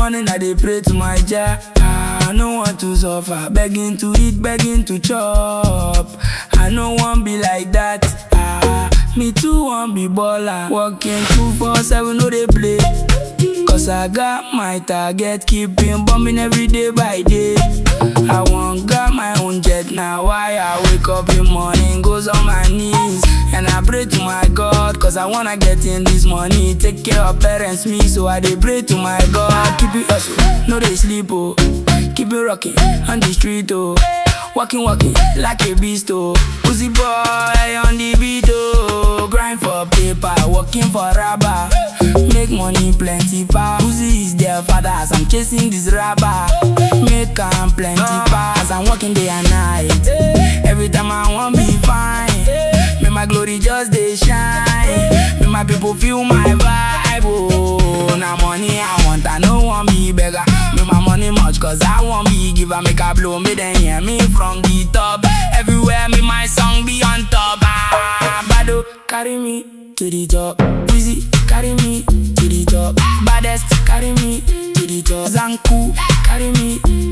morning I dey pray to my Jah. Ah, I no want to suffer, begging to eat, begging to chop. I no want be like that. Ah, me too want be baller. Working two four seven, no dey play. Cause I got my target, keeping bombing every day by day. I want got my own jet now. Why I wake up in morning, goes on my knees. And I pray to my God, cause I wanna get in this money. Take care of parents, me, so I dey pray to my God. Keep it hustle, no dey sleep, oh. Keep it rocking on the street, oh. Walking, walking like a beast, oh. Pussy boy on the beat, oh. Grind for paper, working for rubber. Make money plenty, pa. Pussy is their father as I'm chasing this rapper. Make am plenty, pa. As I'm working day and night. Every time I want be fine. Make my glory just dey shine. Make my people feel my vibe, oh. Now money I want, I no want be beggar. Make my money much, cause I want be giver. Make I blow me, then hear me from the top. Everywhere me my song be on top. Ah, Bado, carry me to the top. Wheezy, carry me to the top. Baddest, carry me to the top. Zanku, carry me